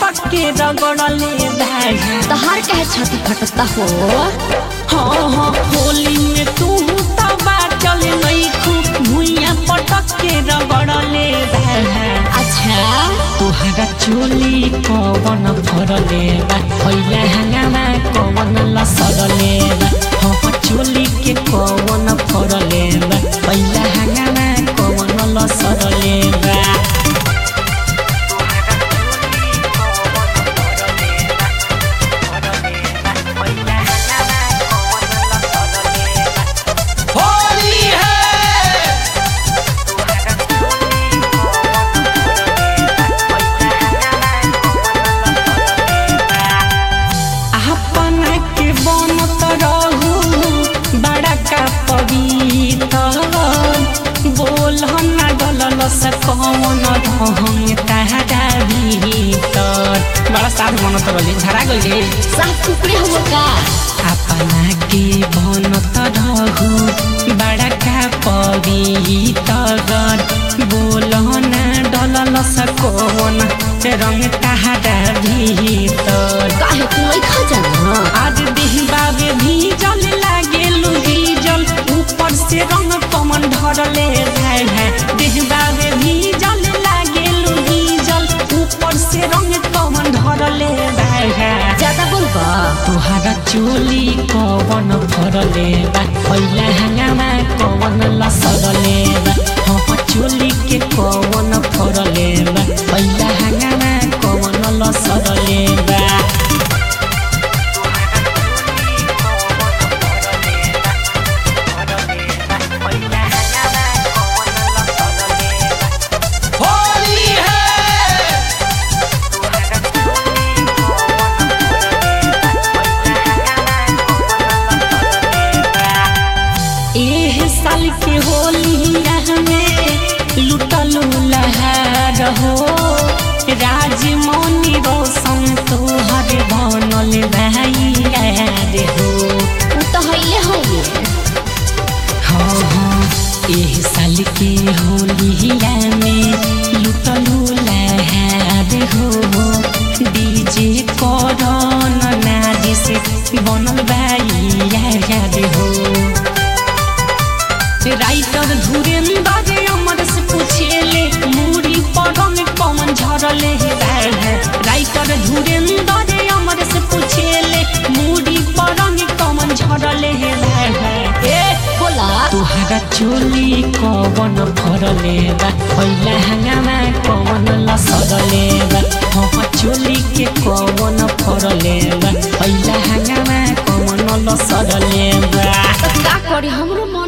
पटक के रगड़ले बा तहार काहे छाती फटता हो हाँ हाँ होली में तू तबा चल नहीं खूब भुइया पटक के रगड़ले बा अच्छा तुहरा चोली कवन फरले बा पहिला हंगामा कवन लसरले बा हाँ चोली के कवन फरले बा पहिला हंगामा कवन लसरले बा होली है अपना के बनत रहू बड़ा का पवित्र बोल ना डलल से कौन ढंग तारा भीतर बड़ा साथ बनत रहली झरा गइले साफ कुकड़े हो का अपना के बनत रहू बड़ा का पवित्र बोल ना डलल से कौन रंग तारा भीतर काहे तू नहीं खा जाना आज देहबावे भीजल लागे भीजल ऊपर से रंग कमन ढरले जाए है देहबावे भीजल लागे भीजल ऊपर से रंग कमन ढरले जाए है ज्यादा बोलबा तुहारा चोली कवन फरले बा पहिला हंगामा कवन लसरले बा हाँ चोली के कवन फरले बा पहिला हंगामा कवन लसरले बा होली है एह साल के होली में लुटलू लहर हो राजमौनी रोशन तोहर बनल भाई रे हो उ तो हइले होगे हाँ हाँ एह साल के होली में लुटलू लहर हो डीजे करन नारी से बनल भाई रे हो राइटर धुरेंद्र अमर से पूछेले मूरी परंग कौन झरले है राइटर धुरेंद्र अमर से पूछेले मूरी परंग कौन झरले है ए बोला तुहरा चोली कवन फरले बा पहिला हंगामा कवन लसरले बा हाँ चोली के कवन फरले बा पहिला हंगामा कवन लसरले बा तो का करी हमरो